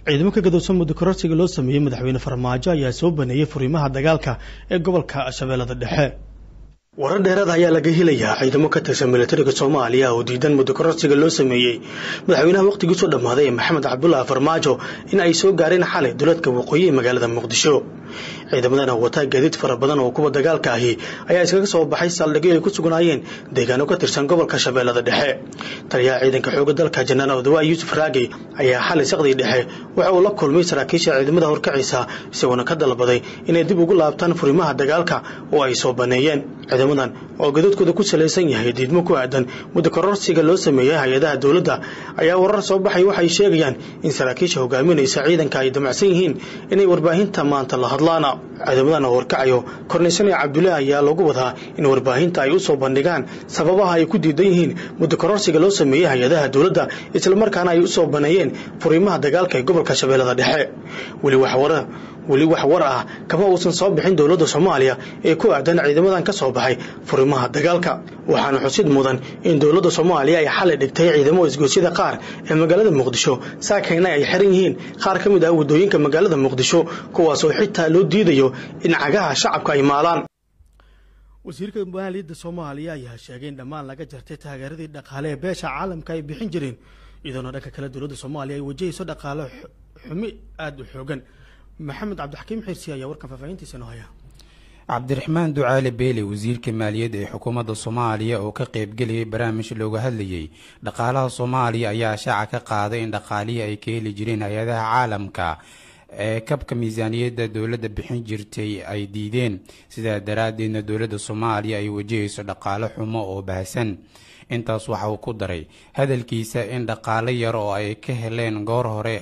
ciidamo ka gadowsan muddo kororsiga loo sameeyey madaxweyne farmaajo ayaa soo baneeyey furiimaha dagaalka ee gobolka shabeellada dhexe warar dheeraad ayaa laga helayaa ciidamo ka tirsan milatariga soomaaliya oo diidan muddo kororsiga loo sameeyey madaxweynaha wakhtigiisoo dhammaaday ee maxamed cabdulaahi farmaajo in ay soo gaareen xalay duleedka waqooyi ee magaalada muqdisho ciidamadan oo wataa gaadiid fara badan oo kuwa dagaalka ahi ayaa iskaga soo baxay saldhigyo ay ku sugnaayeen deegaano ka tirsan gobolka shabeellada dhexe taliyaha ciidanka xooga dalka janaraal odawaa yuusuf raagey ayaa xalay saqdii dhexe waxa uu la kulmay saraakiisha ciidamada horkacisa isagoona ka dalbaday inay dib ugu laabtaan furimaha dagaalka oo ay soo baneeyeen ciidamadan oo gadoodkooda ku salaysan yahay diidmo ku aadan muddo kororsiga loo sameeyey hay-adaha dowladda ayaa warar soo baxay waxay sheegayaan in saraakiisha hogaaminaysa ciidanka ay damacsan yihiin inay warbaahinta maanta la hadlaan ciidamadan oo horkacayo kornaysane cabdullaahi ayaa lagu wadaa in warbaahinta ay u soo bandhigaan sababaha ay ku diidan yihiin muddo kororsiga loo sameeyey hay-adaha dowladda islamarkaana ay u soo baneeyeen furiimaha dagaalka ee gobolka shabeellada dhexe weli wax wara weli wax war ah kama uusan soo bixin dowladda soomaaliya ee ku aadan ciidamadan ka soo baxay furimaha dagaalka waxaana xusid mudan in dowladda soomaaliya ay xalay dhigtay ciidamo isgoosyada qaar ee magaalada muqdisho saakayna ay xiran yihiin qaar ka mid ah waddooyinka magaalada muqdisho kuwaasoo xitaa loo diidayo in cagaha shacabka ay maalaan wasiirka maaliyadda soomaaliya ayaa sheegay in dhammaan laga jartay taageeradii dhaqaale ee beesha caalamka ay bixin jireen iyadoona dhanka kale dowladda soomaaliya ay wajahayso dhaqaale xumi aada u xoogan maxamed cabdixakiim xirsi ayaa warkan faahfaahintiisa noo haya cabdiraxmaan ducaale beele wasiirka maaliyadda ee xukuumadda soomaaliya oo ka qaybgelayay barnaamij looga hadlayey dhaqaalaha soomaaliya ayaa shaaca ka qaaday in dhaqaalihii ay ka heli jireen hay-adaha caalamka ee kabka miisaaniyadda dowladda bixin jirtay ay diideen sidaa daraaddeedna dowladda soomaaliya ay wajahayso dhaqaale xumo oo baahsan intaas waxa uu ku daray hadalkiisa in dhaqaale yar oo ay ka heleen goor hore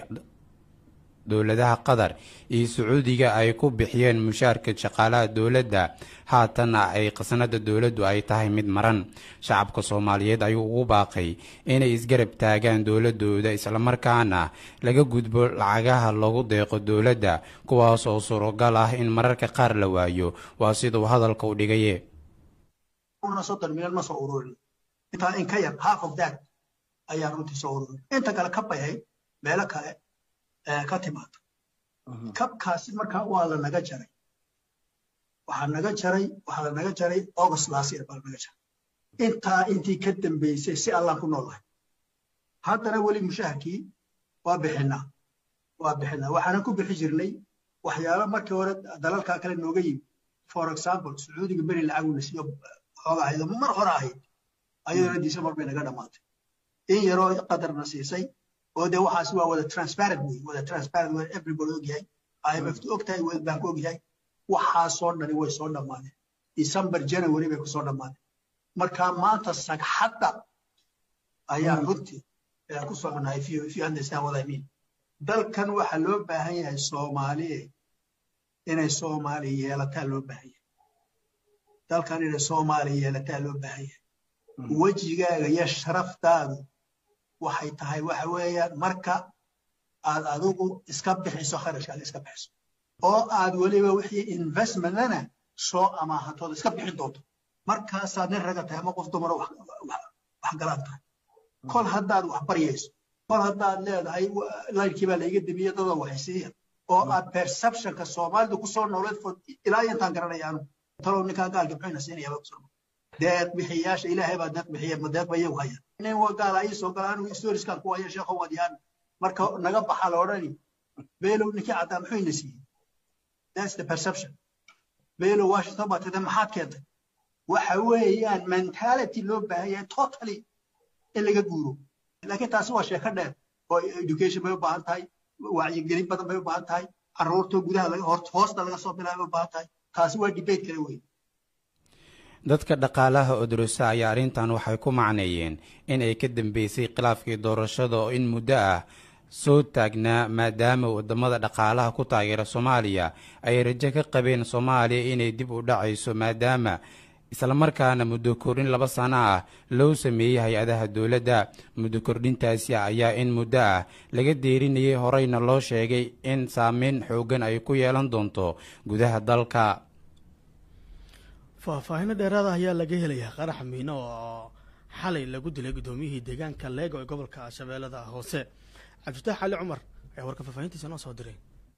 dowladaha qatar iyo sacuudiga ay ku bixiyeen mushaarka shaqaalaha dowladda haatanna ay khasnada dowladdu ay tahay mid maran shacabka soomaaliyeed ayuu ugu baaqay inay isgarab taagaan dowladooda islamarkaana laga gudbo lacagaha lagu deeqo dowladda kuwaas oo surogal ah in mararka qaar la waayo waa siduu hadalka u dhigaye intaa in ka yar half of that ayaa runtii soo ururin inta kale kab bay ahayd meelo kale ka timaado kabkaasi markaa waa la naga jaray waxaa naga jaray waxaa la naga jaray august last year baa la naga jaray intaa intii ka dambeysay si allaan ku noolahay haddana weli mushaharkii waa bixinaa waa bixinaa waxaanan ku bixi jirnay waxyaalo markii hore dalalkaa kale nooga yimi for example sacuudiga beri lacaguna siiyo xoogaa ayado mar hore ahayd ayadana december bay naga dhammaatay in yaroo qadarna siisay oo dee waxaasi waa wada transparent wey wada transparent wey everybody ogyahay imf ogtahay world bank ogyahay waxaasoo dhani way soo dhammaadeen december january bay kusoo dhammaadeen marka maanta sagxadda ayaa runtii ku soconahay if you, if you understand what I mean dalkan waxaa loo baahan yahay soomaaliye inay soomaali yeelataa loo baahan yahay dalkan inay soomaali yeelataa loo baahan yahay wejigaaga iyo sharaftaadu waxay tahay waxa weeyaan marka aad adigu iska bixiso kharashkaaga iska bixiso oo aad weliba wixii investmentana soo amaahatooda iska bixin doonto markaasaad nin raga tahay ama qof dumaro wax galaan tahay kol haddaad wax baryayso kol haddaad leedahay layrkii baa laiga demiye dadoo waxaysiiya oo aad perceptionka soomaalidu kusoo nooleed ilaa intaan garanaya anu talow ninkaan gaalka muxuyna siinaya baa kusoo deeq bixiyaasha ilaahay baa deeq bixiya ma deeq ba iyagu haya nin waa gaala ii soo gala anigu historiskan ku haya sheekho wadiyaan marka naga baxa la odhani beelow ninkii caddaa muxuu ina siiyey that's the perception beelow washington baa tida maxaad keentay waxa weeyaan mentality loo baahan yahay totally in laga guuro laakiin taasi waa sheeko dheer oo education bay u baahan tahay wacyigelin badan bay u baahan tahay carruurta gudaha laga hoosta laga soo bilaabay u baahan tahay taasi waa debate kale weeye dadka dhaqaalaha odorosa ayaa arrintan waxay ku macneeyeen in ay ka dambeysay khilaafkii doorashada oo in muddo ah soo taagnaa maadaama wadamada dhaqaalaha ku taageera soomaaliya ay rajo ka qabeen soomaaliya inay dib u dhacayso maadaama islamarkaana muddo kordhin laba sano ah loo sameeyey hay-adaha dowladda muddo kordhintaasi ayaa in muddo ah laga deerinayay horeyna loo sheegay in saameyn xooggan ay ku yeelan doonto gudaha dalka faahfaahino dheeraada ayaa laga helayaa qarax miino oo xalay lagu dilay guddoomiyihii deegaanka leego ee gobolka shabeellada hoose cabdifatax cali cumar ee warka faahfaahintiisa noo soo diray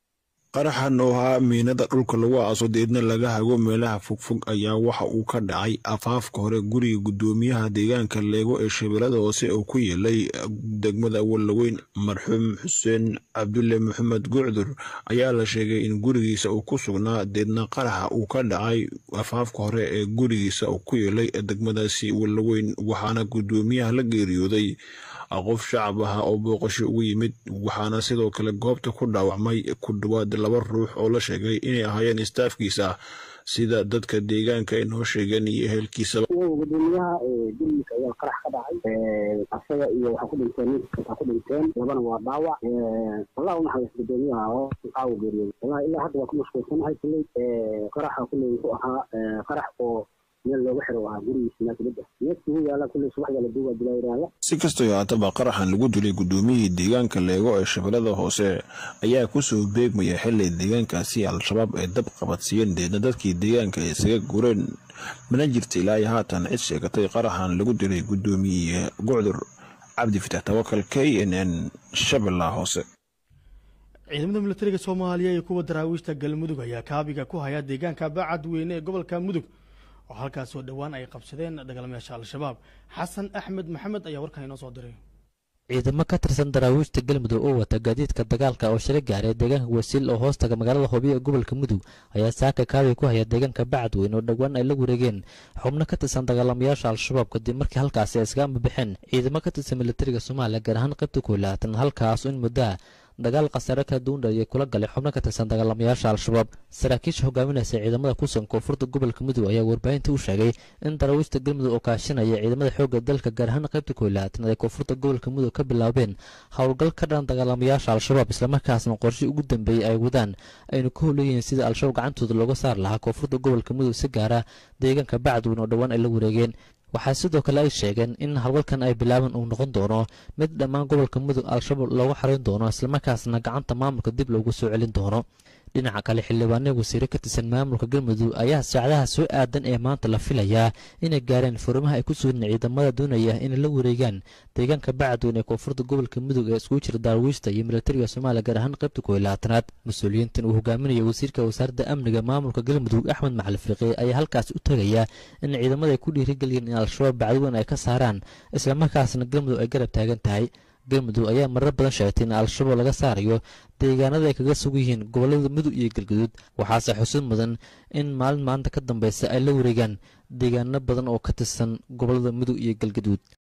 qaraxan oo ahaa miinada dhulka lagu aaso deedna laga hago meelaha fogfog ayaa waxa uu ka dhacay afaafka hore guriga guddoomiyaha deegaanka leego ee shabeellada hoose oo ku yeelay degmada wallaweyn marxuum xuseen cabdulle maxamed gucdur ayaa la sheegay in gurigiisa uu ku sugnaa deedna qaraxa uu ka dhacay afaafka hore ee gurigiisa uu ku yeelay degmadaasi wallaweyn waxaana guddoomiyaha la geeriyooday qof shacab ah oo booqasho ugu yimid waxaana sidoo kale goobta ku dhaawacmay ku dhawaad laba ruux oo la sheegay inay ahaayeen istaafkiisa sida dadka deegaanka ay noo sheegeen iyo ehelkiisaba gudoomiyaha gurigiisa ayaa qarax ka dhacay asaga iyo waxaa ku dhinteen ninka ku dhinteen labana waa dhaawac wallah u naxariis gudoomiyaha oo qaawo geeriyooday wallahi ilaa hadda waa ku mashquulsanahay kulley qaraxa kulley wuxuu ahaa qarax oo meel looga xiro ahaa gurigiisa naakibada niyadkii yaala kulley subaxda la duuba dilaa yiraahda si kastoo haataba qaraxan lagu dilay guddoomiyihii deegaanka leego ee shabeellada hoose ayaa kusoo beegmaya xili deegaankaasi al-shabaab ay dab qabadsiiyeen deedna dadkii deegaanka ay isaga gureen mana jirta ilaa iyo haatan cid sheegatay qaraxan lagu dilay guddoomiye gucdur cabdi fitax tawakal k n n shabeellaha hoose ciidamada milatariga soomaaliya iyo kuwa daraawiishta galmudug ayaa kaabiga ku haya deegaanka bacad weyne ee gobolka mudug oo halkaasoo dhowaan ay qabsadeen dagaalamayaasha al-shabaab xasan axmed maxamed ayaa warkan inoo soo diray ciidamo ka tirsan daraawiishta galmudug oo wata gaadiidka dagaalka oo shalay gaaray deegaanka wasiil oo hoostaga magaalada hoobiya ee gobolka mudug ayaa saaka kaabiga ku haya deegaanka bacadweyn oo dhowaan ay la wareegeen xubno ka tirsan dagaalamayaasha al-shabaab kadib markii halkaasi ay iskaga ambabixeen ciidamo ka tirsan militariga soomaaliya gaar ahaan qaybta koolaatan halkaas in muddaa dagaal khasaare kala duwan ayay kula galay xubno ka tirsan dagaalamayaasha al-shabaab saraakiisha hogaaminaysa ciidamada kusugan koonfurta gobolka mudug ayaa warbaahinta u sheegay in daraawiishta galmudug oo kaashanaya ciidamada xoogga dalka gaar ahaan qaybta koolaatan ay koonfurta gobolka mudug ka bilaabeen howlgal ka dhan dagaalamayaasha al-shabaab islamarkaasna qorshii ugu dambeeyey ay wadaan aynu ka howleeyihiin sida al-shabaab gacantooda looga saar lahaa koonfurta gobolka mudug si gaara deegaanka bacadweyn oo dhowaan ay la wareegeen waxaa sidoo kale ay sheegeen in howlgalkan ay bilaaban uu noqon doono mid dhammaan gobolka mudug al-shabaab loogu xarayn doono islamarkaasna gacanta maamulka dib loogu soo celin doono dhinaca kale xildhibaanada wasiire ka tirsan maamulka galmudug ayaa saacadaha soo aadan ee maanta la filayaa inay gaareen furimaha ay ku sugan ciidamada doonaya inay la wareegaan deegaanka bacadweyn ee koonfurta gobolka mudug ee iskugu jira daarwiishta iyo militariga soomaaliya gaar ahaan qaybta kooiyo labaatanaad mas-uuliyiintan uu hogaaminaya wasiirka wasaaradda amniga maamulka galmudug axmed macali fiiqi ayaa halkaas u tegaya in ciidamada ay ku dhiirigeliyeen in al-shabaab bacadweyn ay ka saaraan islamarkaasna galmudug ay garab taagan tahay galmudug ayaa marar badan sheegtay in al-shabaab laga saarayo deegaanada ay kaga sug yihiin gobolada mudug iyo galguduud waxaase xusid mudan in maalin maalinta ka dambeysa ay la wareegaan deegaano badan oo ka tirsan gobolada mudug iyo galguduud